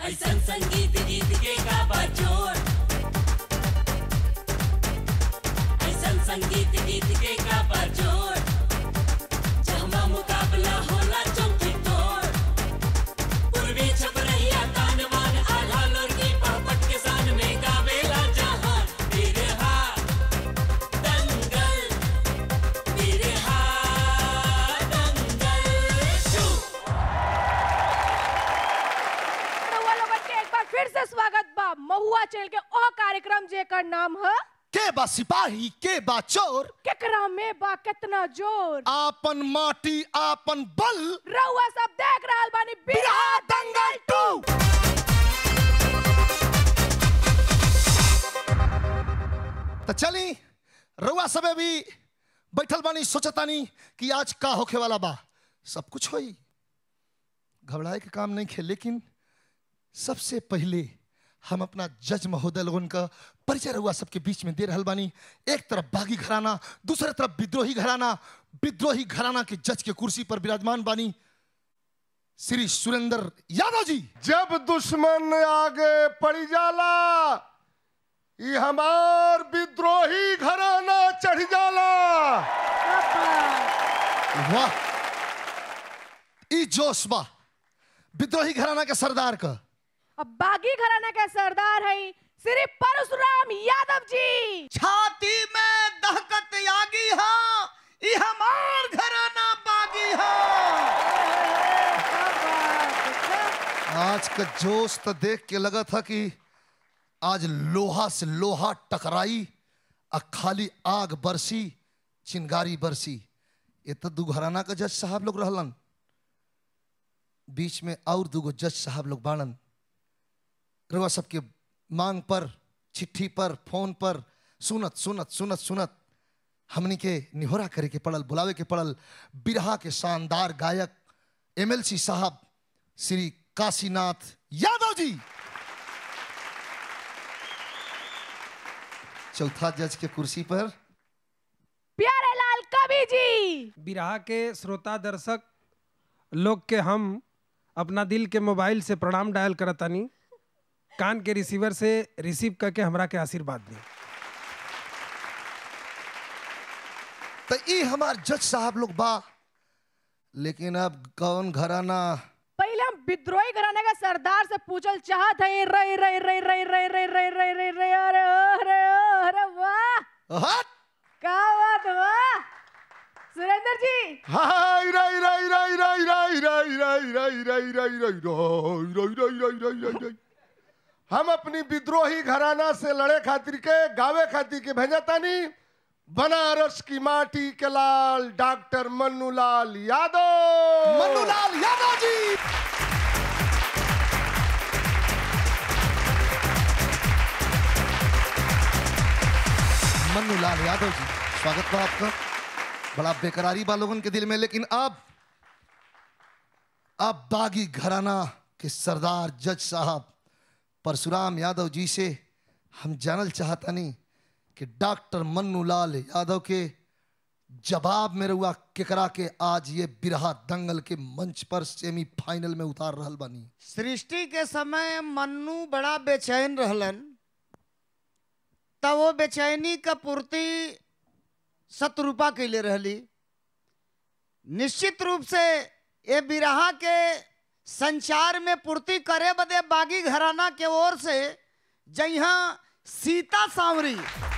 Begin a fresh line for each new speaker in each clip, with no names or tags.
ऐसन संगीत गीत के गाबा जोर ऐसन संगीत गीत के गाबा जोर जहमा मुकाबला होला चौकी तोड़ पूर्वी छपरहिया तान मान आधा लोरगी पापट के सान में गावेला जहान बिरहा दंगल बिरहा दंगल शू
रउआ लोगन के एक बार फिर से स्वागत बा महुआ चैनल के ओ कार्यक्रम जेकर नाम है
के बा सिपाही के बा चोर
केकरा में बा कितना जोर
आपन माटी आपन बल
रउआ सब देख रहल बानी बिरहा दंगल टू
तो चली रउआ सबे भी बैठल बानी सोचतानी कि आज का होखे वाला बा सब कुछ होई घबराए के काम नहीं खे लेकिन सबसे पहले हम अपना जज महोदय लोगन का परिचय रउआ सबके बीच में दे रहल बानी एक तरफ बागी घराना दूसरे तरफ विद्रोही घराना विद्रोही घराना के जज के कुर्सी पर विराजमान बानी श्री सुरेंद्र यादव जी
जब दुश्मन आगे पड़ी जाला ई हमार विद्रोही घराना चढ़ जाला
वाह ई जोश बा विद्रोही घराना के सरदार का
अब बागी घराना के सरदार है श्री परशुराम यादव जी
छाती में दहकत आगी हा ई हमार घराना बागी हा
आज का जोश तो देख के लगा था कि आज लोहा से लोहा टकराई और खाली आग बरसी चिंगारी बरसी ये तो दू घराना का जज साहब लोग रहलन बीच में और दूगो जज साहब लोग बाड़न रउआ सबके मांग पर चिट्ठी पर फोन पर सुनत सुनत सुनत सुनत हमनी के निहोरा करे के पड़ल बुलावे के पड़ल बिरहा के शानदार गायक एमएलसी साहब श्री काशीनाथ यादव जी चौथा जज के कुर्सी पर
प्यारे लाल कवि जी
बिरहा के श्रोता दर्शक लोग के हम अपना दिल के मोबाइल से प्रणाम डायल करतानी कान के रिसीवर से रिसीव करके हमरा के आशीर्वाद दी
तो ई हमार जज साहब लोग बा लेकिन अब कौन घराना
पहले हम विद्रोही घराने के सरदार से पूछल चाहत है रे रे रे रे रे रे रे रे रे रे अरे ओ, अरे ओ, अरे वाह
हट
क्या बात वाह सुरेंद्र जी
हाय राई राई राई राई राई राई राई राई राई राई राई राई राई राई राई राई राई राई हम अपनी विद्रोही घराना से लड़े खातिर के गावे खातिर के भेजतानी बनारस की माटी के लाल डॉक्टर मन्नूलाल यादव
मन्नूलाल यादव जी मन्नूलाल यादव जी स्वागत बा आपका बड़ा बेकरारी बा लोगन के दिल में लेकिन अब अब बागी घराना के सरदार जज साहब परशुराम यादव जी से हम जानल चाहतनी कि डॉक्टर मन्नूलाल यादव के जवाब में रुआ केकरा के आज ये बिरहा दंगल के मंच पर सेमीफाइनल में उतार रहल बानी
सृष्टि के समय मन्नू बड़ा बेचैन रहलन तब वो बेचैनी का पूर्ति शत्रुपा कैले रहली निश्चित रूप से ये बिरहा के संचार में पूर्ति करे बदे बागी घराना के ओर से जहाँ सीता सांवरी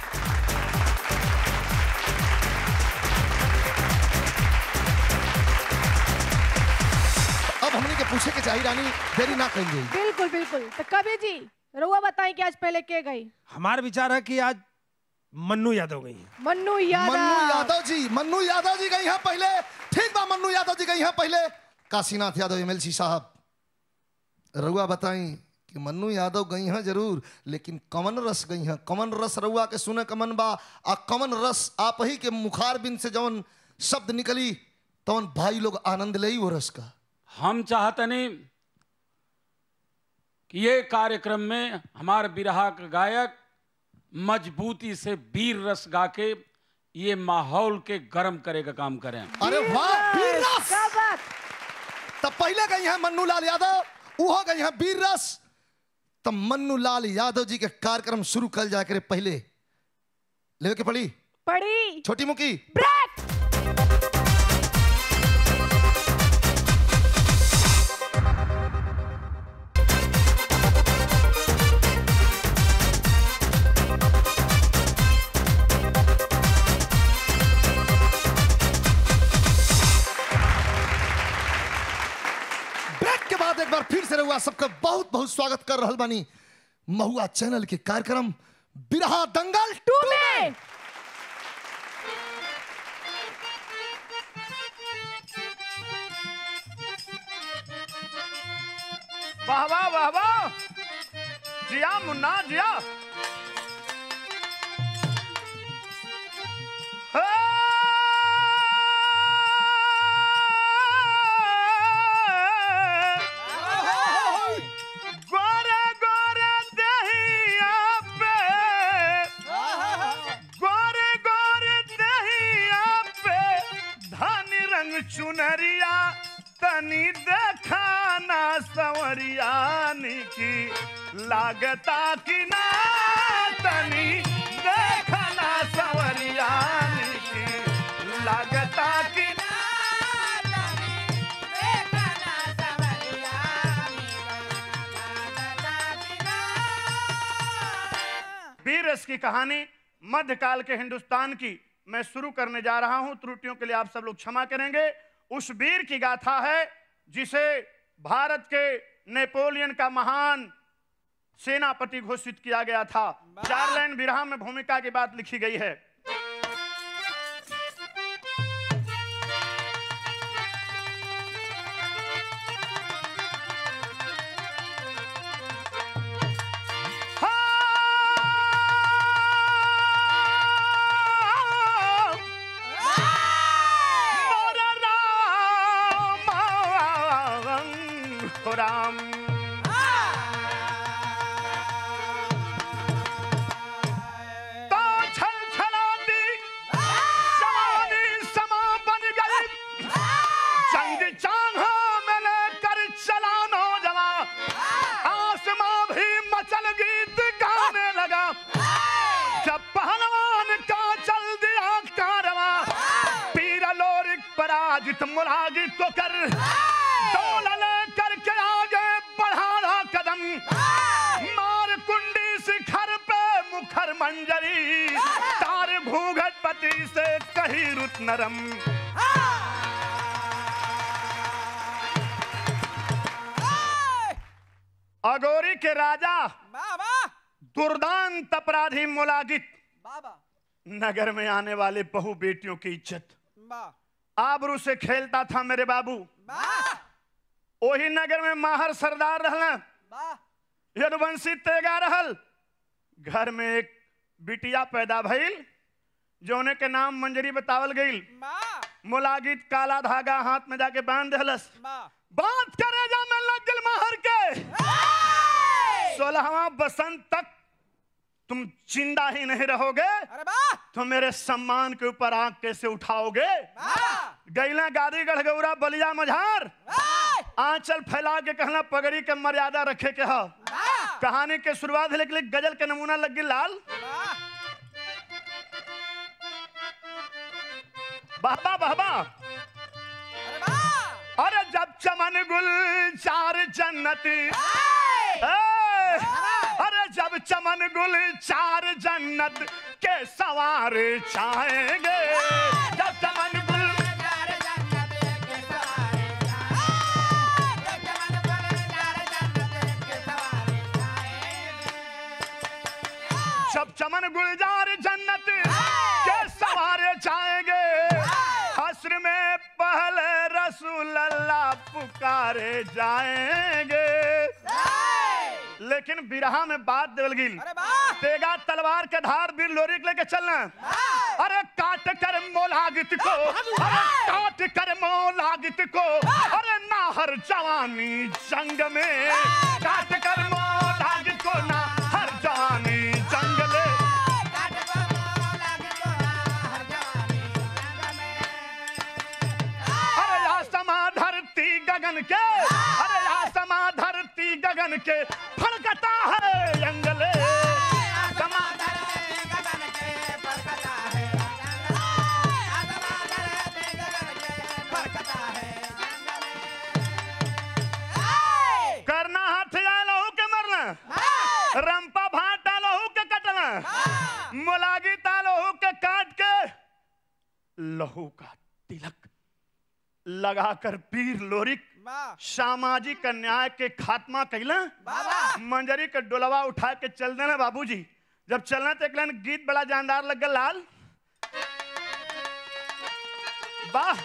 अब हमने के पूछे के चाहिए रानी देरी ना करेंगे
बिल्कुल बिल्कुल तो कवि जी रुआ बताएं कि आज पहले के गई
हमार विचार है कि आज मन्नू यादव गई हैं
मन्नू यादव
मन्नू यादव जी मन्नू यादव जी गई हैं पहले ठीक बा मन्नू यादव जी गई हैं पहले काशीनाथ यादव एमएलसी साहब रउआ बताई कि मन्नू यादव गई हैं जरूर लेकिन कमन रस गई हैं कमन रस रउआ के सुने कमन बा आ कमन रस आप ही के मुखार बिन से जवन शब्द निकली तवन भाई लोग आनंद ले वो रस का
हम चाहतनी कि ये कार्यक्रम में हमारे बिरहा का गायक मजबूती से वीर रस गा के ये माहौल के गर्म करे का काम करें
अरे वाह वीर रस
क्या बात
तब पहले गई हैं मन्नू लाल यादव उहो गई हैं वीर रस तब मन्नू लाल यादव जी के कार्यक्रम शुरू कर जाए करे पहले लेवे के पड़ी
पड़ी
छोटी मुकी
ब्रेक
ब्रेक के बाद एक बार फिर से रहुआ सबका बहुत बहुत स्वागत कर रहल बानी महुआ चैनल के कार्यक्रम बिरहा दंगल
टू में
वाह वाह वाह वाह जिया मुन्ना जिया हे! गोरे गोरे दहिया पे गोरे गोरे दहिया पे धानी रंग चुनरिया तनी देखाना संवरिया की लागता कि ना तनी देखना संवरिया की लागता कि ना वीर रस की कहानी मध्यकाल के हिंदुस्तान की मैं शुरू करने जा रहा हूं त्रुटियों के लिए आप सब लोग क्षमा करेंगे उस वीर की गाथा है जिसे भारत के नेपोलियन का महान सेनापति घोषित किया गया था चार लाइन विरह में भूमिका की बात लिखी गई है मोरा राम राम तो छल छलाती जवानी समा बन गई जंग चाहा में लेकर चला नौजवान आसमां भी मचल गीत गाने लगा जब पहलवान का चल दिया कारवा पीर लोरिक पराजित मुलाजित को कर डोला लेकर के आगे बढ़ाना कदम मार कुंडी शिखर पे मुखर मंजरी तार भूगत पति से कही रुत नरम अगोरी के राजा दुर्दांत अपराधी मुलागित नगर में आने वाले बहु बेटियों की इज्जत आबरू से खेलता था मेरे बाबू ओही नगर में माहर सरदार रहना यदुवंशी तेगा रहल घर में एक बिटिया पैदा भइल जोने के नाम मंजरी बतावल गईल मुलागित काला धागा हाथ में जाके बांध दहलस बात करे जा में लग गल माहर के सोलहवा बसंत तक तुम जिंदा ही नहीं रहोगे तो मेरे सम्मान के ऊपर आंख कैसे उठाओगे गैला गादी गढ़गौरा बलिया मझार आंचल फैला के कहना पगड़ी के मर्यादा रखे के ह कहानी के शुरुआत है लेकिन गजल के नमूना लग गई लाल बाबा बाबा अरे जब चमन गुल चार जन्नती ए, अरे जब चमन गुल चार जन्नत के सवार चाहेंगे जब चमन गुल जब चमन गुलजार जन्नत के सवारे जाएंगे हस्र में पहले रसूल अल्लाह पुकारे जाएंगे लेकिन बिरहा में बात देवल गिल तेगा तलवार के धार बीर लोरी के लेके चलना अरे काट कर मोलागित को अरे काट कर मोलागित को अरे ना हर जवानी जंग में काट कर मोलागित को ना हर जवानी जंग ले अरे आसमा धरती गगन के अरे आसमा धरती गगन के फड़कता है अंगले करना हाथ जाए लहू के मरना रंपा भाटा लहू के कटना मोलागी तालहू के काट के लहू का तिलक लगाकर पीर लोरिक सामाजिक अन्याय के खात्मा कैला मंजरी के डोलवा उठा के चल देना बाबूजी जब चलना तो एक लाइन गीत बड़ा जानदार लग गया लाल वाह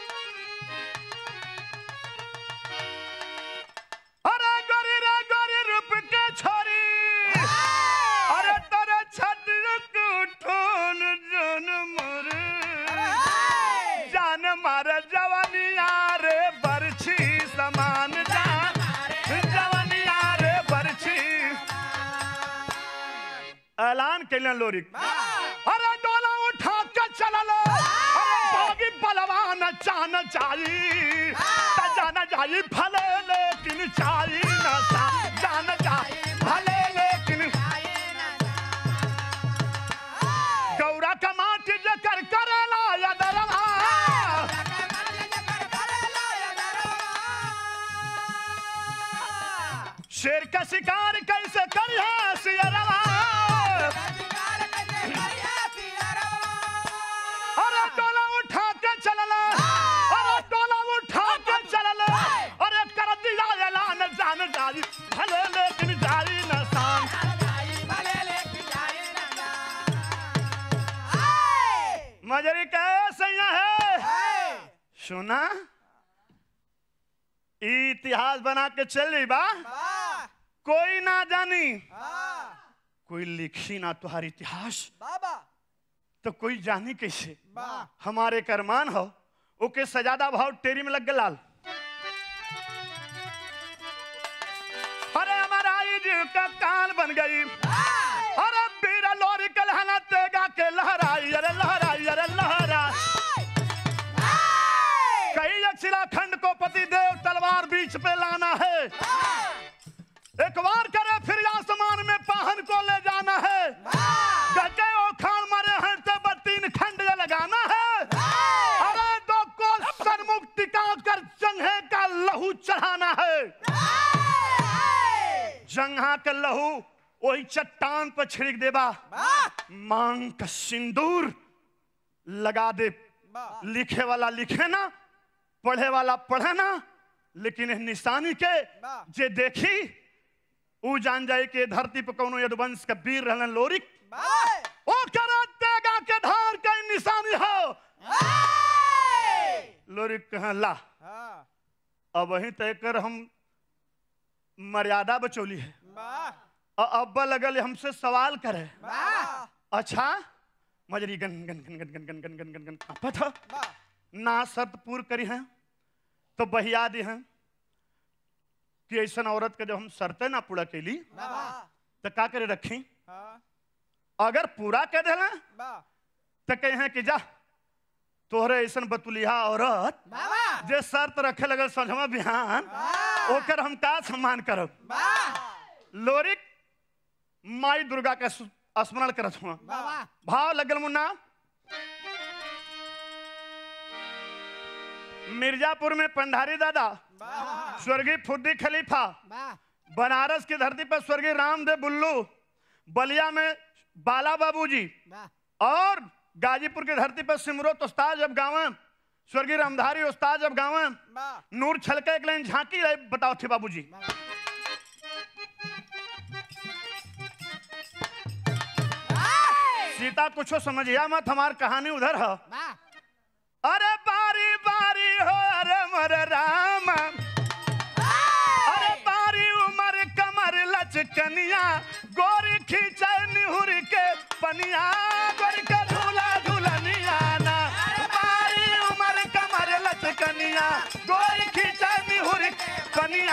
अरे गोरी रे गोरी रूप के छोरी अरे तेरे छटक उठोन जन मर जान मार जवानिया रे बरछी समान जान जवानिया रे बरछी ऐलान कैलन लोरिक अरे डोला उठा के चलल अरे बागी बलवान चान चाही त जान जाई भले लेकिन चाही न सा जान जाई भले लेकिन गौरा का माटी जकर करेला या दरवा शेर का शिकार कैसे करिया सियरवा अरे टोला उठा के चलला अरे टोला उठा के चलला अरे कर दिया ऐलान जान जारी भले लेकिन जारी न शान मजरी कैसे है सुना ई इतिहास बना के चल रही बा कोई ना जानी कोई लिखी ना तुम्हारी इतिहास तो कोई जानी कैसे हमारे करमान हो ओके सजादा भाव टेरी में लग गया लाल अरे हमारा ईद का काल बन गई अरे बीरा लोरी कलहना तेगा के लहराई अरे लहराई अरे लहरा कई अक्षिला खंड को पति देव तलवार बीच पे लाना है एक बार करे फिर आसमान में पाहन को ले जाना है गजे ओखान मारे हैं तो तीन खंड ये लगाना है अरे दो को सन्मुख टिका कर जंघे का लहू चढ़ाना है जंघा का लहू वही चट्टान पर छिड़क देबा मांग का सिंदूर लगा दे लिखे वाला लिखे ना पढ़े वाला पढ़े ना लेकिन इस निशानी के जे देखी ऊ जान जाए कि धरती पर कोनो यदुवंश का वीर रहलन लोरिक ओ करा देगा के धार का निशानी हो लोरिक कहा ला अब वहीं तय कर हम मर्यादा बचौली है और अब्बा लगल हमसे सवाल करे अच्छा मजरी गन गन गन गन गन गन गन गन गन गन कांपत ह ना शर्त पूर्ण करी हैं तो बहिया दी हैं कि ऐसा औरत के जब हम शर्तें ना पूरा कैली तो का करे रखी अगर पूरा कर देला तो कहे हैं कि जा तोहरे ऐसा बतुलिया औरत जे शर्त रखे लगल समझमा बिहान ओकर हम का सम्मान करब लोरिक माई दुर्गा के सु- स्मरण करत हुआ भाव लगल मुन्ना मिर्जापुर में पंडारी दादा स्वर्गीय फुद्दी खलीफा बनारस की धरती पर स्वर्गीय रामदेव बुल्लू बलिया में बाला बाबूजी और गाजीपुर की धरती पर सिमरोत उस्ताद जब गावे स्वर्गीय रामधारी उस्ताद जब गावे नूर छलके एक लाइन झांकी रहे बताओ थे बाबूजी सीता कुछ समझिया मत हमार कहानी उधर है अरे बारी बारी हो अरे मर राम अरे बारी उमर कमर लचकनिया गोरी खींचे निहुर के पनिया गोरी के झूला झूलनिया ना बारी उमर कमर लचकनिया गोरी खींचे निहुर के पनिया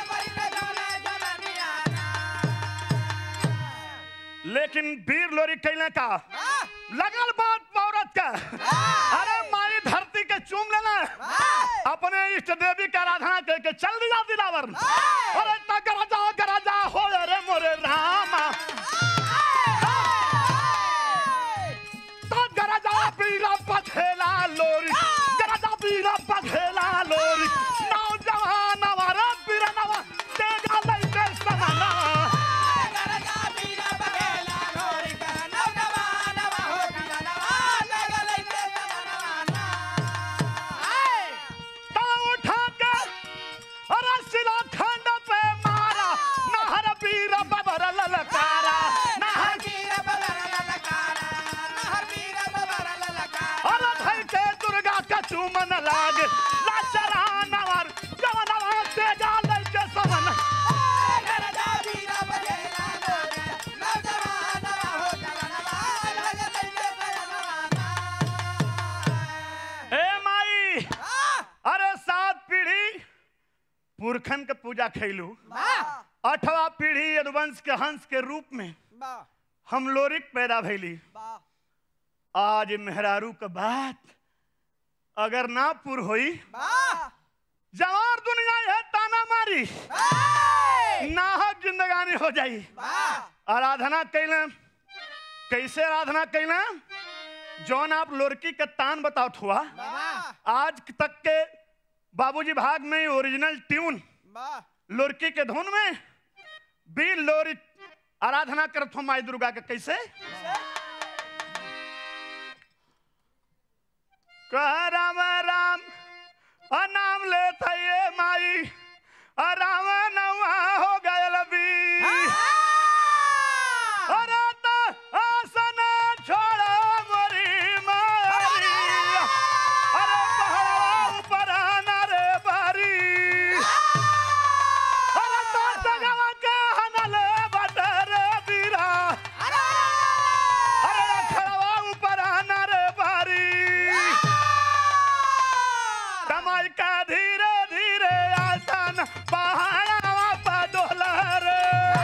लेकिन वीर लोरी कैले का लगल बात औरत का अरे माई धरती के चूम लेना अपने इष्ट देवी का आराधना करके चल दिया दिलावर अरे तक राजा का राजा हो रे मोरे राम पुरखन के पूजा खैलू अठवा पीढ़ी यदुवंश के हंस के रूप में हम लोरिक पैदा भैली आज मेहरारू के बात अगर ना पुर होई जवार दुनिया है ताना मारी नाहक जिंदगानी हो जाई आराधना कैले कैसे आराधना कैले जौन आप लोरकी के तान बताओ हुआ आज तक के बाबूजी भाग में ओरिजिनल ट्यून लोरकी के धुन में बी लोरी आराधना करत हो माई दुर्गा के कैसे कह राम राम अ नाम ले ये माई अ राम नवा हो गयल बी अरे तो आसन छोड़ो मोरी मारी अरे पहाड़ा ऊपर आना रे बारी अरे तो तगवा के हनले बटर बीरा अरे खड़वा ऊपर आना रे बारी कमाई का धीरे धीरे आसन पहाड़ा पर डोला रे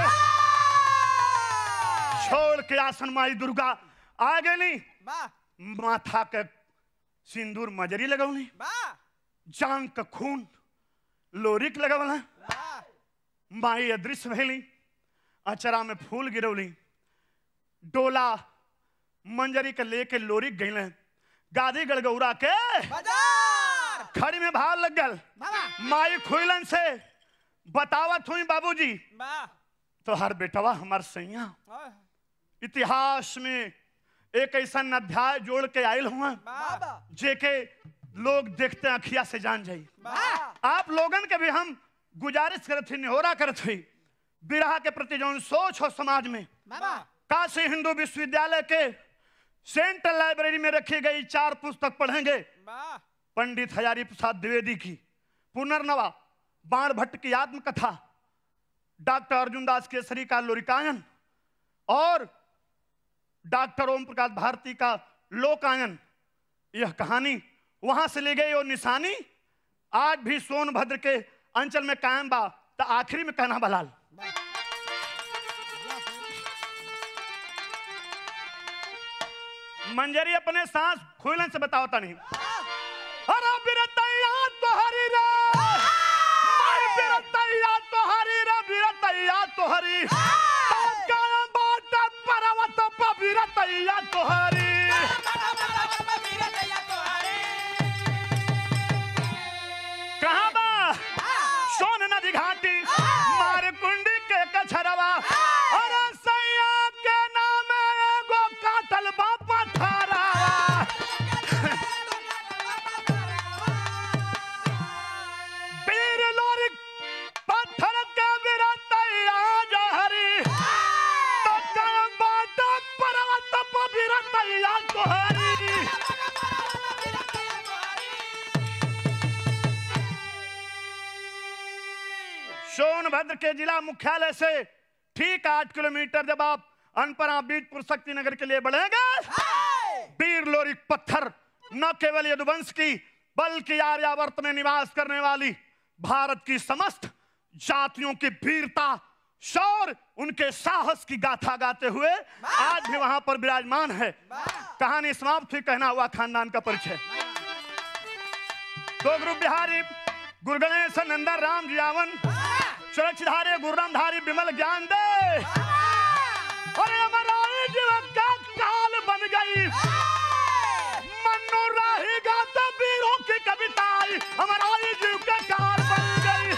छोड़ के आसन माई दुर्गा आ गई माथा के सिंदूर मजरी लगौली जांग के खून लोरिक लगवला माई अदृश्य भैली अचरा में फूल गिरौली डोला मंजरी के लेके लोरिक गईले गादी गड़गौरा के खड़ी में भाव लग गल माई खुलन से बतावत हुई बाबूजी तो हर बेटवा हमार सैया इतिहास में एक ऐसा अध्याय जोड़ के आयल हुआ जेके लोग देखते अखिया से जान जाई आप लोगन के भी हम गुजारिश करत थी निहोरा करत हुई बिरहा के प्रति जौन सोच हो समाज में काशी हिंदू विश्वविद्यालय के सेंट्रल लाइब्रेरी में रखी गई चार पुस्तक पढ़ेंगे पंडित हजारी प्रसाद द्विवेदी की पुनर्नवा बाण भट्ट की आत्मकथा डॉक्टर अर्जुन दास केसरी का लोरिकायन और डॉक्टर ओम प्रकाश भारती का लोकायन यह कहानी वहां से ली गई और निशानी आज भी सोनभद्र के अंचल में कायम बा तो आखिरी में कहना बलाल मंजरी अपने सांस खुलन से बताओ तनी अरे बिरतैया तोहरी रे माई बिरतैया तोहरी रे बिरतैया तोहरी काया बाट पर्वत पर बिरतैया तोहरी कहाँ बा सोन नदी घाटी मार कुंडी के कछरवा अरे सैया के नाम एगो काटल बा पथरावा वीर लोरी पत्थर के बिरतैया जहरी तो कायम बाट पर्वत पर बिरतैया तोहरी सोनभद्र के जिला मुख्यालय से ठीक आठ किलोमीटर जब आप अनपरा बीजपुर शक्ति नगर के लिए बढ़ेंगे वीर लोरिक पत्थर न केवल यदुवंश की बल्कि आर्यावर्त में निवास करने वाली भारत की समस्त जातियों की वीरता शौर उनके साहस की गाथा गाते हुए आज भी वहां पर विराजमान है कहानी समाप्त हुई कहना हुआ खानदान का परिचय दो ग्रुप बिहारी गुरु गणेश नंदन राम जियावन सुरक्षधारी गुरुरामधारी विमल ज्ञान दे अरे हमारा जीवन का काल बन गई मन्नू राही गाता वीरों की कविता आई हमारा जीव का काल बन गई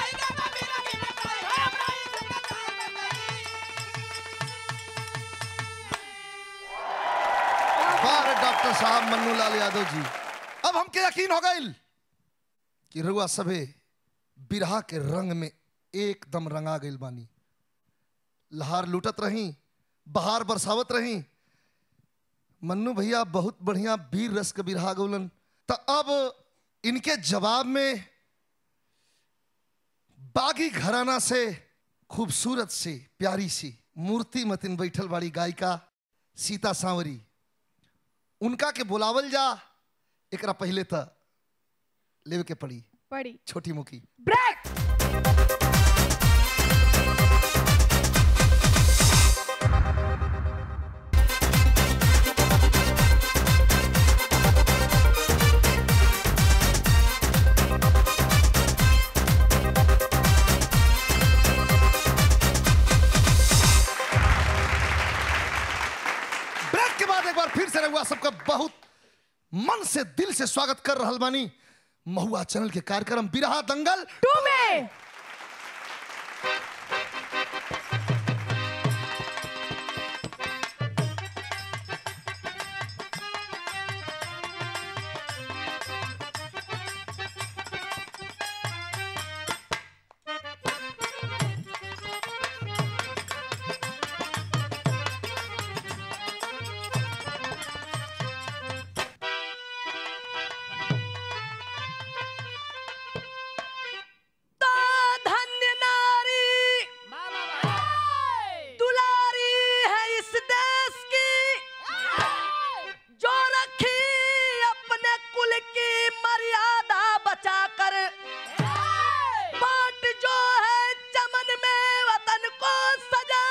बार डॉक्टर साहब मन्नू लाल यादव जी अब हमके यकीन हो गई कि रुआ सभे बिरहा के रंग में एकदम रंगा गई बानी लहार लूटत रही बहार बरसावत रही मन्नू भैया बहुत बढ़िया वीर रस के बिरहा गौलन तो अब इनके जवाब में बागी घराना से खूबसूरत सी प्यारी सी मूर्ति मतिन बैठल वाली गायिका सीता सांवरी उनका के बुलावल जा एकरा पहले त लेवे के पड़ी
पड़ी
छोटी मुखी
ब्रेक
सबका बहुत मन से दिल से स्वागत कर रहल बानी महुआ चैनल के कार्यक्रम बिरहा दंगल
टू में तो धन्य नारी दुलारी है इस देश की जो रखी अपने कुल की मर्यादा बचाकर बाट जो है चमन में वतन को सजा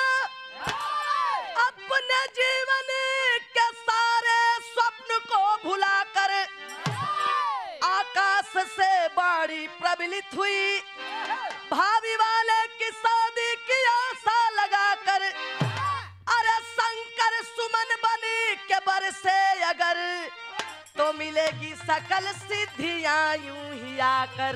अपने जीवन के सारे स्वप्न को भुलाकर आकाश से बाड़ी प्रबलित हुई भाभी वाले की शादी की आशा लगाकर अरे शंकर सुमन बनी के बरसे अगर तो मिलेगी सकल सिद्धियां यूं ही आकर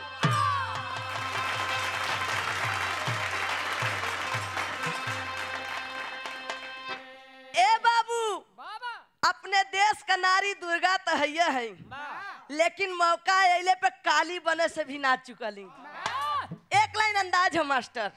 ए बाबू अपने देश का नारी दुर्गा तो है है लेकिन मौका अले पे काली बने से भी ना चुकली एक लाइन अंदाज है मास्टर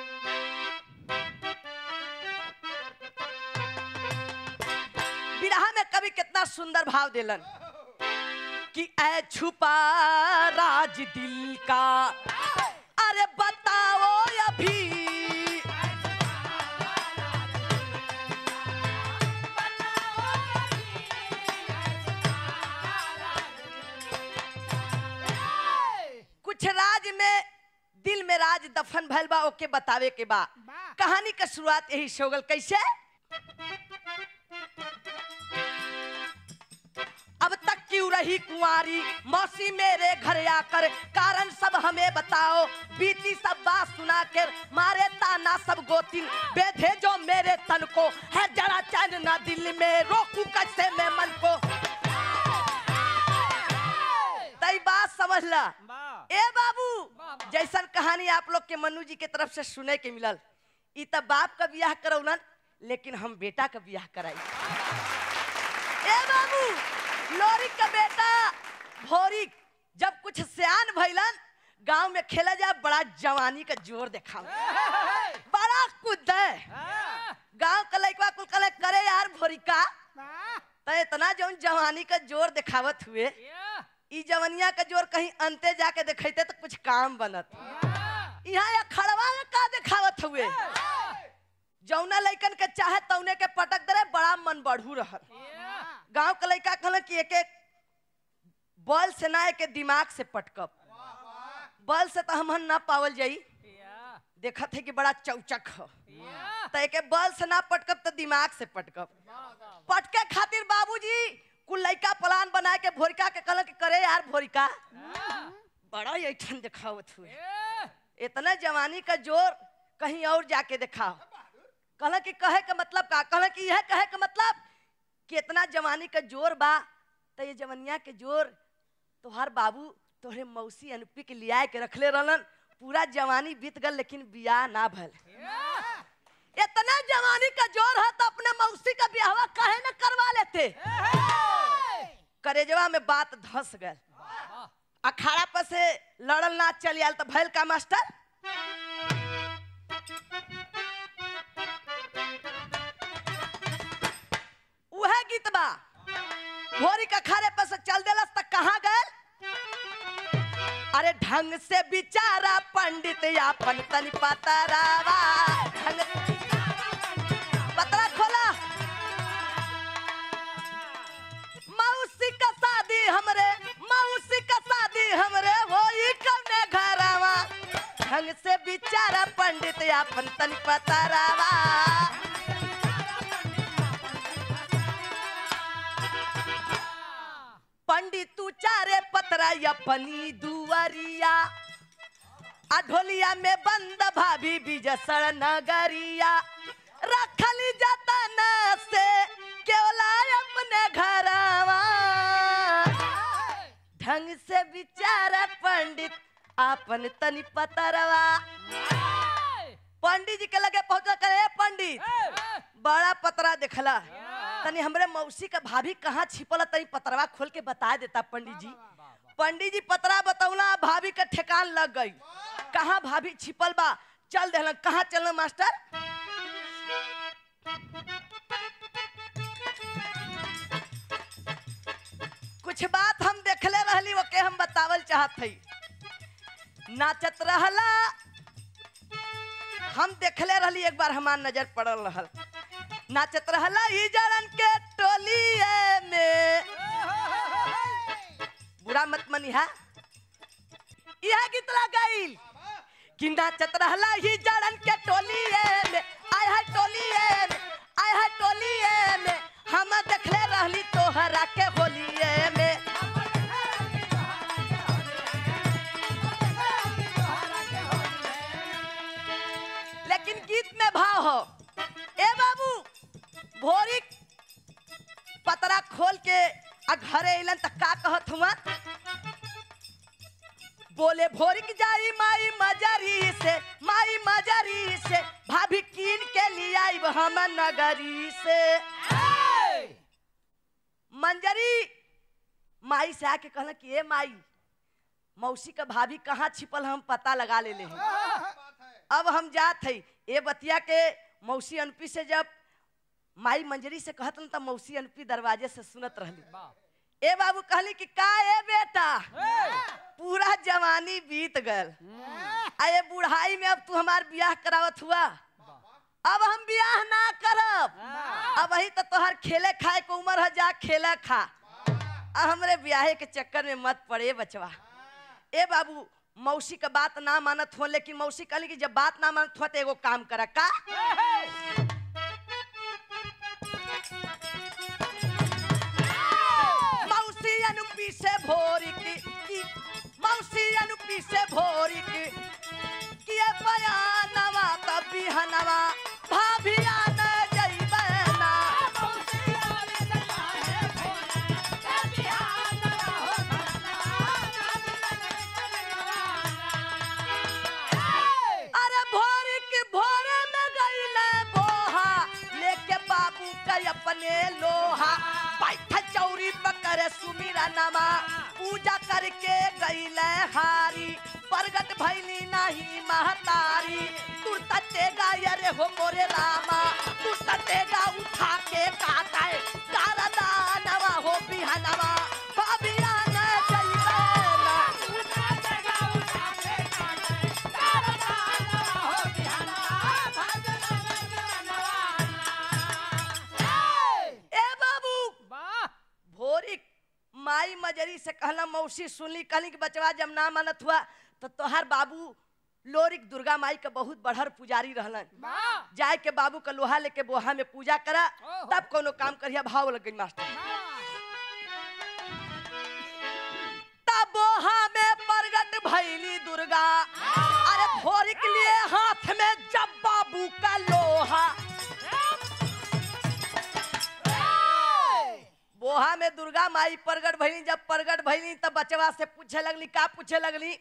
बिरहा में कवि कितना सुंदर भाव दिलन कि ऐ छुपा राज दिल का अरे बताओ अभी कुछ राज में दिल में राज दफन भइल बा ओके बतावे के बा कहानी का शुरुआत यही से हो गल कैसे अब तक क्यों रही कुंवारी मौसी मेरे घर आकर कारण सब हमें बताओ बीती सब बात सुना कर मारे ताना सब गोतिन बेधे जो मेरे तन को है जरा चैन ना दिल में रोकू कैसे मैं मन को तई बात समझ ला ए बाबू जैसन कहानी आप लोग के मनु जी के तरफ से सुने के मिलल ई त बाप का बियाह करौलन लेकिन हम बेटा का बियाह कराई ए बाबू लोरी का बेटा भोरी जब कुछ सियान भइलन गांव में खेला जा बड़ा जवानी का जोर देखा बड़ा कुद गांव का लइकवा कुल कले करे यार भोरी का त इतना जौन जवानी का जोर दिखावत हुए ई जवनिया का जोर कहीं अंते जाके देखते तो कुछ काम बनत यहाँ या खड़वा में का दिखावत हुए जौना लइकन के चाहे तौने के पटक दरे बड़ा मन बढ़ू रहल गांव के लइका कहल कि एक एक बल से ना एक दिमाग से पटकब बल से तो हम ना पावल जाई देखत है कि बड़ा चौचक हो तो एक बल से ना पटकब तो दिमाग से पटकब पटके खातिर बाबूजी कुल लइका प्लान बना के भोरिका के कहल कि करे यार भोरिका बड़ा ऐठन दिखावत हुए इतना जवानी का जोर कहीं और जाके दिखाओ कहल कि कहे के मतलब का कहल कि यह कहे के मतलब कि इतना जवानी का जोर बा तो ये जवनिया के जोर तोहर बाबू तोहरे मौसी अनुपी के लिया के रखले रहलन पूरा जवानी बीत गल लेकिन बियाह ना भल इतना जवानी का जोर है तो अपने मौसी का ब्याह काहे न करवा लेते करेजवा में बात धस गल अखाड़ा पर से लड़ल ना चल आल तो भैल का मास्टर उहे गीत बा भोरी का खारे पर से चल देलस तक कहाँ गए अरे ढंग से बिचारा पंडित यापन तनि पतरावा ढंग पतरा खोला मौसी का शादी हमरे मौसी का शादी हमरे होई कौने घरावा ढंग से बिचारा पंडित यापन तनि पतरावा पंडित तू चारे पतरा अपनी दुआरिया अढोलिया में बंद भाभी बिजसर नगरिया रखली जतन से केवला अपने घरवा ढंग से विचार पंडित आपन तनी पतरवा पंडित जी के लगे पहुंचा करे पंडित बड़ा पतरा देखला तनी हमरे मौसी का भाभी कहाँ छिपल तनी पतरवा खोल के बता देता पंडित जी पंडित जी पतरा बतौला भाभी का ठेकान लग गई कहाँ भाभी छिपल बा चल देहलन कहाँ चलन मास्टर कुछ बात हम देखले रहली ओके हम बतावल चाहत हई नाचत रहला हम देखले रहली एक बार हमार नजर पड़ल रहल नाचत रहला ई जड़न के टोलिए में बुरा मत मनिहा यह गीत गईल कि नाचत रहला ही जड़न के टोलिए में आय है टोलिए में आय है टोलिए में हम देखले रहली तोहरा के होलिए में लेकिन गीत में भाव हो ए बाबू भोरी पतरा खोल के आ घरे अइलन त का कहत हुआ बोले भोरिक जाई माई मजरी से माई मजरी से भाभी कीन के लिए आइब हम नगरी से मंजरी माई से आके कहला कि ए माई मौसी का भाभी कहाँ छिपल हम पता लगा ले ले हैं अब हम जात हई ए बतिया के मौसी अनपी से जब माई मंजरी से कहत न त मौसी अनपी दरवाजे से सुनत रहली ए बाबू कहली कि का ए बेटा पूरा जवानी बीत गल आ ये बुढ़ाई में अब तू हमार बियाह करावत हुआ अब हम बियाह ना करब अब वही तो तोहर खेले खाए के उम्र है जा खेला खा आ हमरे बियाहे के चक्कर में मत पड़े बचवा ए बाबू मौसी का बात ना मानत हो लेकिन मौसी कहली कि जब बात ना मानत हो तो एगो काम करा का मौसी अनुपी से भोरी की, की मौसी अनुपी से भोरी की किए बयानवा तब बिहनवा भाभिया न जइबे ना अरे भोरी की भोरे में गईले बोहा लेके बाबू का अपने लोहा बैठा चौरी पकड़े सुमीरा नमा पूजा करके गईले हारी प्रगट भैली नहीं महतारी तुरता तेगा अरे हो मोरे रामा तुरता तेगा उठा के काटा है तारा दानवा हो बिहनवा बाबिया न जइबे ना ए बाबू भोरी माई मजरी से कहला मौसी सुनली कहली कि बचवा जब ना मानत हुआ तो तोहार बाबू लोरिक दुर्गा माई के बहुत बढ़र पुजारी रहलन जाए के बाबू का लोहा लेके बोहा में पूजा करा तब कोनो काम करिया भाव लग गई मास्टर तब बोहा में प्रगट भैली दुर्गा अरे भोरी के लिए हाथ में जब बाबू का लोहा बोहा में दुर्गा माई प्रगट भइली जब प्रगट भइली तब बचवा से पूछे लगली का पूछे लगली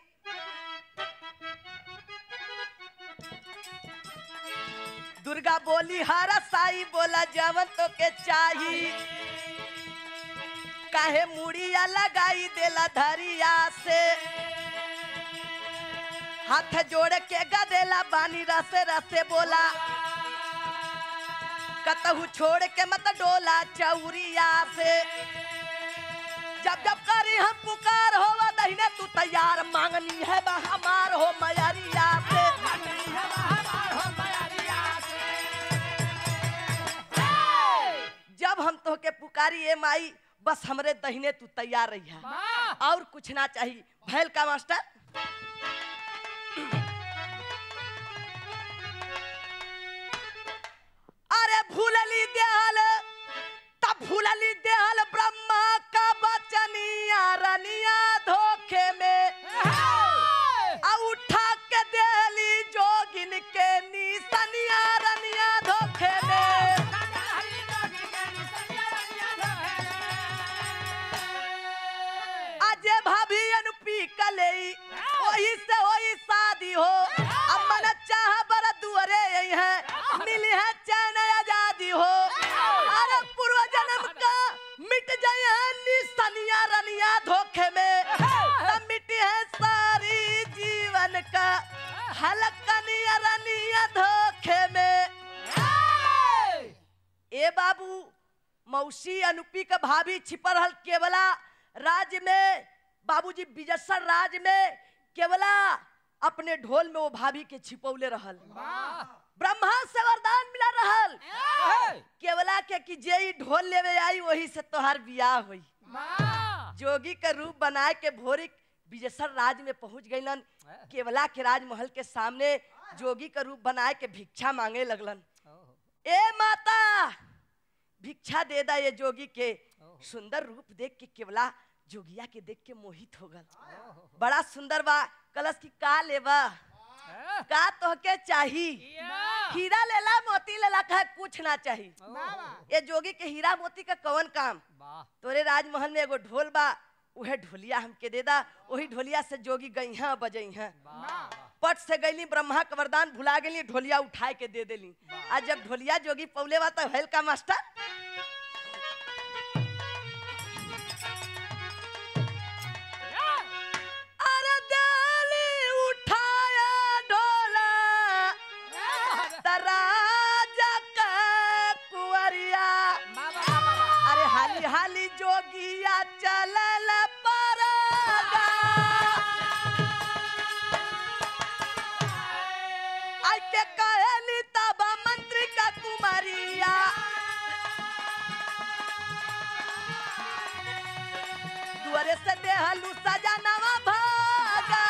दुर्गा बोली हरा साई बोला जवन तो के चाही काहे मुड़िया लगाई देला धरिया से हाथ जोड़ के गदेला बानी रसे रसे बोला कतहु छोड़ के मत डोला चौरिया से जब जब करी हम पुकार हो दहीने तू तैयार मांगनी है बा हमार हो मयरिया से जब हम तो के पुकारी ए माई बस हमरे दहीने तू तैयार रही है और कुछ ना चाहिए भैल का मास्टर अरे भूलली देहल तब भूलली देहल ब्रह्मा का बचनिया रनिया धोखे में आ उठा के देहली जोगिन के निसनिया रनिया धोखे में हलकनिया रनिया धोखे में ए बाबू मौसी अनुपी का भाभी छिपर हल केवला राज्य में बाबूजी बिजसर राज्य में केवला अपने ढोल में वो भाभी के छिपौले रहल ब्रह्मा से वरदान मिला रहल केवला के कि जे ई ढोल लेवे आई वही से तोहार बियाह हुई जोगी का रूप बनाए के भोरी बिजसर राज में पहुंच गईलन केवला के राजमहल के सामने जोगी का रूप बनाए के भिक्षा मांगे लगलन ए माता भिक्षा दे दा ये जोगी के सुंदर रूप देख के केवला जोगिया के देख के मोहित हो गल बड़ा सुंदर बा कलश की का लेबा का तोहके चाही हीरा लेला मोती लेला कहे कुछ ना चाही ये जोगी के हीरा मोती का कौन काम तोरे राजमहल में एगो ढोल बा उहे ढोलिया हमके दे दा वही ढोलिया से जोगी गई हैं बजई हैं पट से गईली ब्रह्मा का वरदान भुला गेली ढोलिया उठाए के दे देली आज जब ढोलिया जोगी पौले बा तो हेल का मास्टर अरे डाली उठाया ढोला तराजा का कुंवरिया अरे हाली हाली जोगिया चलल परगा आई के कहली तब मंत्री का कुमारिया दुआरे से देहलू सजा नवा भागा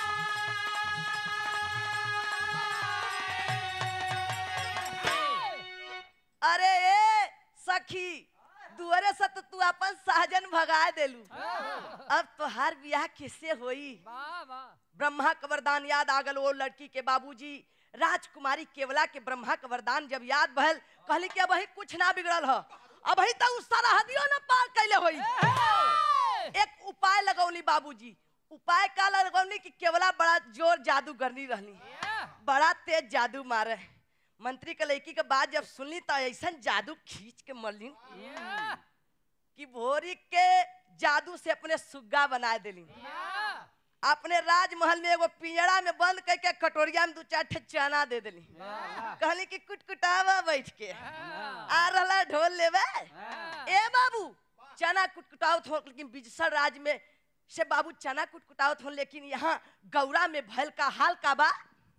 अरे ए सखी दुआरे से तो तू अपन सहजन भगा देलू अब तोहार बियाह किससे होई ब्रह्मा का वरदान याद आ गल वो लड़की के बाबूजी राजकुमारी केवला के ब्रह्मा का वरदान जब याद भल कहली कि अब कुछ ना बिगड़ल ह अब ही तो उस सरहदियों न पार कैले होई एक उपाय लगौली बाबूजी उपाय का लगौली कि केवला बड़ा जोर जादूगरनी रहनी बड़ा तेज जादू मारे मंत्री के लड़की के बात जब सुनली तो ऐसा जादू खींच के मरली कि भोरी के जादू से अपने सुग्गा बना देली अपने राजमहल में एगो पिंजड़ा में बंद करके कटोरिया में दू चार ठे चना दे देली कहली कि कुटकुटावा बैठ के आ रहा ढोल लेवे ए बाबू चना कुटकुटावत हो लेकिन बिजसर राज में से बाबू चना कुटकुटावत हो लेकिन यहाँ गौरा में भैल का हाल का बा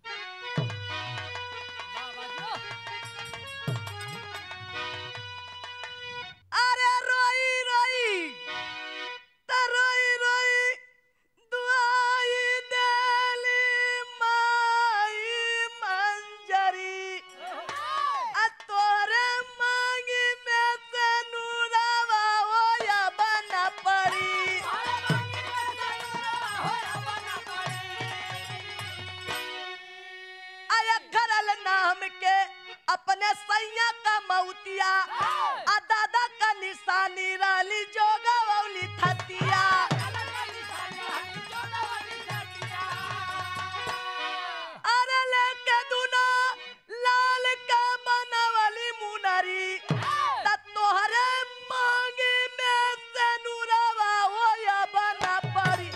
अरे रोई रोई त रोई रोई दुआई देली माई मंजरी आ तोरे मांगी में से नूरावा होया बना पड़ी आया करल नाम के अपने सैया का मौतिया आ दादा का निशानी राली जोगा वौली थतिया अरे लेके दुना लाल का बनवली मुनरी त तोहरे मांगी में से नूरावा होया बना पड़ी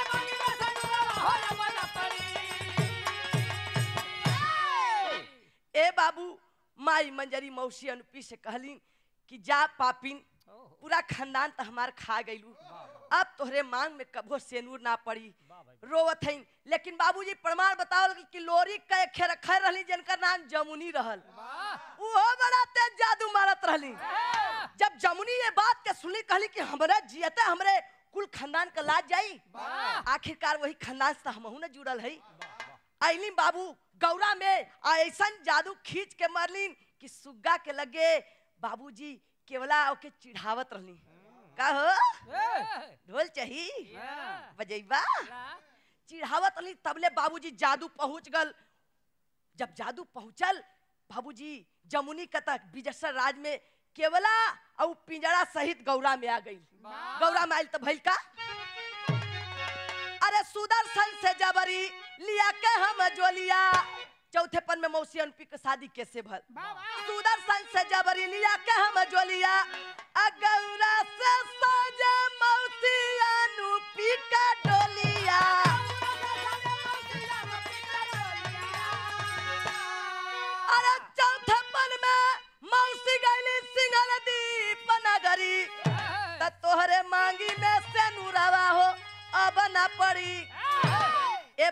ए बाबू माई मंजरी मौसी अनुपी से कहली कि जा पापिन पूरा खानदान तो हमार खा गईलू अब तोहरे मांग में कभो सेनूर ना पड़ी रोवत हईन लेकिन बाबूजी प्रमाण बताओ कि लोरी के खेर खैर रहली जिनकर नाम जमुनी रहल वो बड़ा तेज जादू मारत रहली जब जमुनी ये बात के सुनी कहली कि हमरे जियते हमरे कुल खानदान का लाज जाई आखिरकार वही खानदान से हमहू न जुड़ल है आइली बाबू गौरा में आ ऐसन जादू खींच के मरलीन कि सुग्गा के लगे बाबूजी केवला ओके चिढ़ावत रहली का हो ढोल चाही बजैबा चिढ़ावत रहली तबले बाबूजी जादू पहुंच गल जब जादू पहुंचल बाबूजी जमुनी का तक बिजसर राज में केवला और पिंजरा सहित गौरा में आ गई गौरा में आयल तो भइल का अरे सुदर्शन से जबरी लिया के हम जोलिया चौथे पन में मौसी अनपी के शादी कैसे भल सुदर्शन से जबरी लिया के हम जोलिया आ गौरा से सजे मौसी अनुपी का डोलिया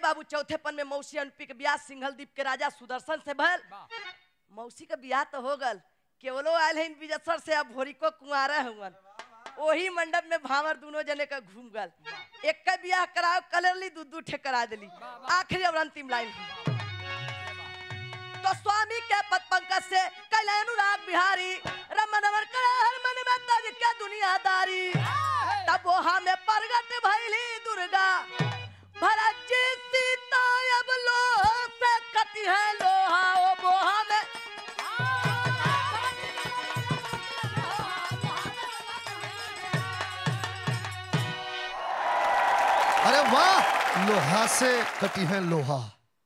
बाबू चौथे पन में मौसी अनुपी के ब्याह सिंघल द्वीप के राजा सुदर्शन से भल मौसी का ब्याह तो हो गल केवलो आयल है बिजसर से अब भोरी को कुंवारा हुवन वही मंडप में भावर दोनों जने का घूम गल एक का ब्याह कराओ कलरली दू दू ठे करा दिली आखिरी और अंतिम लाइन तो स्वामी के पद पंकज से कैले अनुराग बिहारी रमन अमर करे हर मन में तज के दुनियादारी तब वो हमें प्रगट भइली दुर्गा भरत जी सीता अब लोह से कटी है लोहा ओ बोहा में
अरे वाह लोहा से कटी है लोहा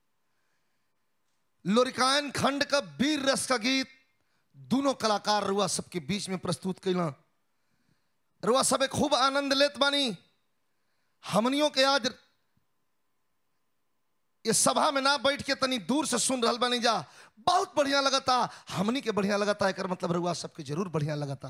लोरिकायन खंड का वीर रस का गीत दोनों कलाकार रुआ सबके बीच में प्रस्तुत कैला रुआ सब खूब आनंद लेत बानी हमनियों के आज ये सभा में ना बैठ के तनी दूर से सुन रहल बानी जा बहुत बढ़िया लगता हमनी के बढ़िया लगता एक मतलब रुआ सबके जरूर बढ़िया लगता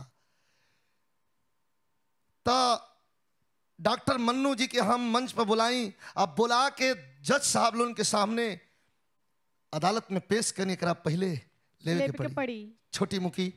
तो डॉक्टर मन्नू जी के हम मंच पर बुलाई अब बुला के जज साहब लोगन के सामने अदालत में पेश करने करा पहले लेवे
लेवे
के
के
पड़ी
पड़ी
छोटी मुखी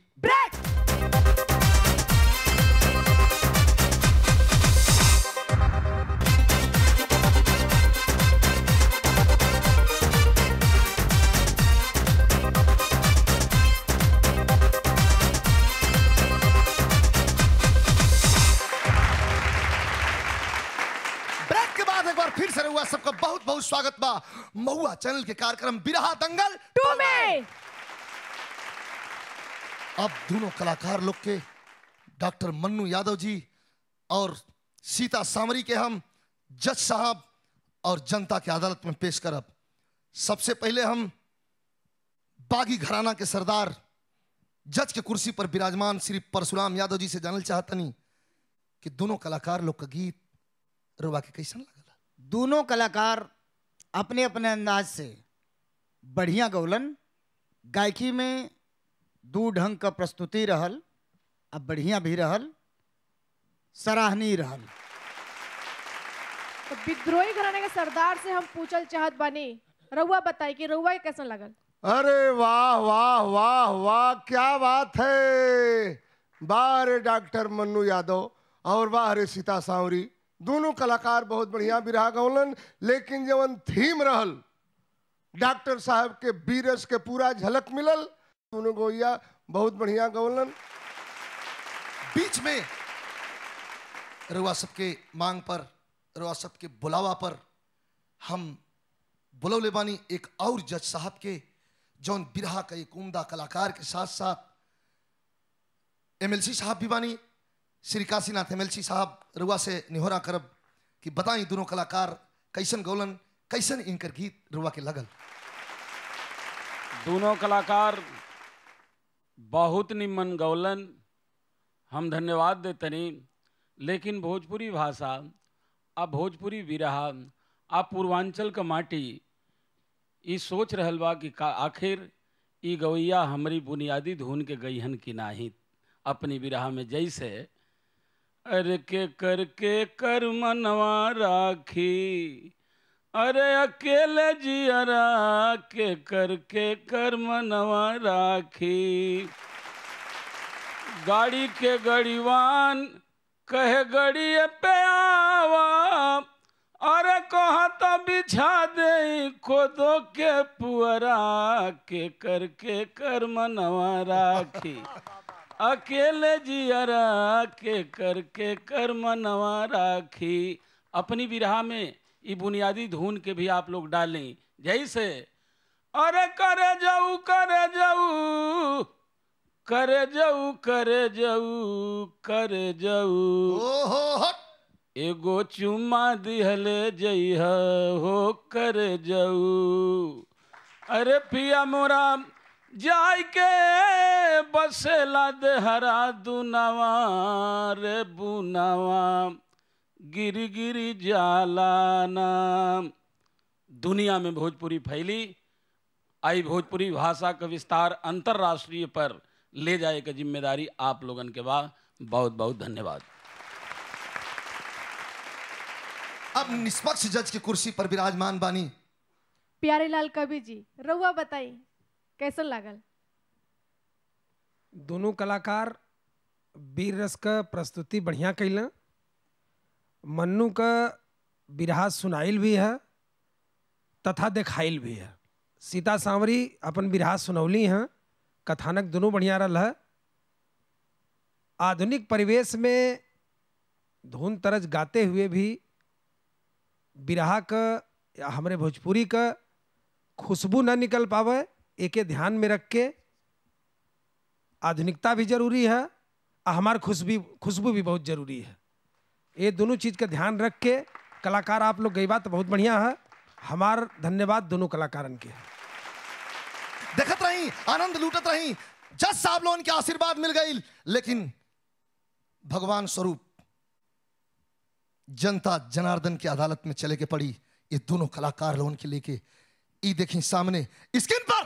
ब्रेक के बाद एक बार फिर से हुआ सबका बहुत बहुत स्वागत बा महुआ चैनल के कार्यक्रम बिरहा दंगल
टू में
अब दोनों कलाकार लोग के डॉक्टर मन्नू यादव जी और सीता सामरी के हम जज साहब और जनता के अदालत में पेश करब सबसे पहले हम बागी घराना के सरदार जज के कुर्सी पर विराजमान श्री परशुराम यादव जी से जानल चाहतनी कि दोनों कलाकार लोग का गीत रुआ के कैसन लगला
दोनों कलाकार अपने अपने अंदाज से बढ़िया गौलन गायकी में दू ढंग का प्रस्तुति रहल अब बढ़िया भी रहल सराहनीय रहल
तो विद्रोही घराने के सरदार से हम पूछल चाहत बानी रउआ बताई कि रउआ के कैसन लगल
अरे वाह वाह वाह वाह क्या बात है वाह रे डॉक्टर मन्नू यादव और वाह रे सीता सांवरी दोनों कलाकार बहुत बढ़िया बिरहा गौलन लेकिन जवन थीम रहल डॉक्टर साहब के बीरस के पूरा झलक मिलल दोनों गोइया बहुत बढ़िया गौलन
बीच में रुआ सबके मांग पर रुआ सबके बुलावा पर हम बुलौले बानी एक और जज साहब के जौन बिरहा का एक उम्दा कलाकार के साथ साथ एमएलसी साहब भी बानी श्री काशीनाथ एमएलसी साहब रुआ से निहोरा करब कि बताई दोनों कलाकार कैसन गौलन कैसन इनकर गीत रुआ के लगल
दोनों कलाकार बहुत निमन गौलन हम धन्यवाद देतनी लेकिन भोजपुरी भाषा आ भोजपुरी विरहा आ पूर्वांचल का माटी ई सोच रहल बा कि का आखिर ई गवैया हमारी बुनियादी धुन के गईहन की नाही अपनी विरहा में जैसे अरे के कर के कर मनवा राखी अरे अकेले जियरा के करके कर मनवा राखी गाड़ी के गड़ीवान कहे गड़िए पे आवा अरे कहा तो बिछा दे खोदो के पुअरा के करके कर मनवा राखी अकेले जियरा के करके कर मनवा राखी अपनी विरहा में ये बुनियादी धुन के भी आप लोग डालें जैसे अरे करे जाऊ करे जाऊ करे जाऊ करे जाऊ करे जाऊ
ओहो हट
एगो चुम्मा दिहले जइह हो करे जाऊ अरे पिया मोरा जाय के बसेला देहरा दुनावा रे बुनावा गिरी गिरी जाला नाम दुनिया में भोजपुरी फैली आई भोजपुरी भाषा का विस्तार अंतर्राष्ट्रीय पर ले जाए की जिम्मेदारी आप लोगन के बाद बहुत बहुत धन्यवाद
अब निष्पक्ष जज की कुर्सी पर विराजमान बानी
प्यारे लाल कवि जी रउआ बताई कैसन लागल
दोनों कलाकार वीर रस का प्रस्तुति बढ़िया कैलन मन्नू का बिरहा सुनाइल भी है तथा देखाइल भी है सीता सांवरी अपन बिरहा सुनौली हैं कथानक दोनों बढ़िया रहा है आधुनिक परिवेश में धुन तरज गाते हुए भी बिरहा का या हमारे भोजपुरी का खुशबू न निकल पावे एके ध्यान में रख के आधुनिकता भी जरूरी है और हमार खुशबू खुशबू भी बहुत जरूरी है ये दोनों चीज़ का ध्यान रख के कलाकार आप लोग गई बात बहुत बढ़िया है हमार धन्यवाद दोनों कलाकारन के
देखत रही आनंद लूटत रही जज साहब लोगन के आशीर्वाद मिल गई लेकिन भगवान स्वरूप जनता जनार्दन की अदालत में चले के पड़ी ये दोनों कलाकार लोगन के लेके ई देखी सामने स्क्रीन पर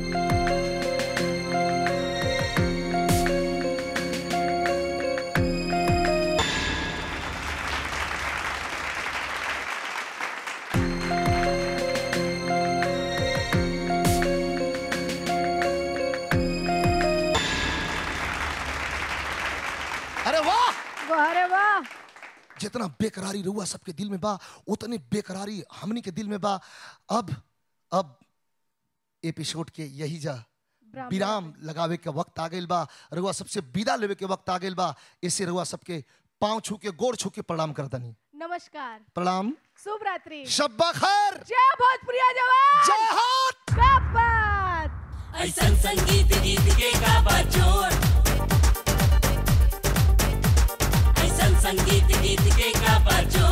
अरे वाह
वाह रे वाह
जितना बेकरारी रहुआ सबके दिल में बा उतने बेकरारी हमनी के दिल में बा अब अब एपिसोड के यही जा
ब्राह्मण।
विराम लगावे के वक्त आ गइल बा रहुआ सबसे विदा लेवे के वक्त आ गइल बा इससे रहुआ सबके पांव छू के गोड़ छू के प्रणाम कर दनी
नमस्कार
प्रणाम
शुभ रात्रि
शब्बा खैर
जय भोजपुरिया जवान
जय हाथ
क्या बात
ऐसन संगीत गीत के गाबा जोर ऐसन संगीत गीत के गाबा जोर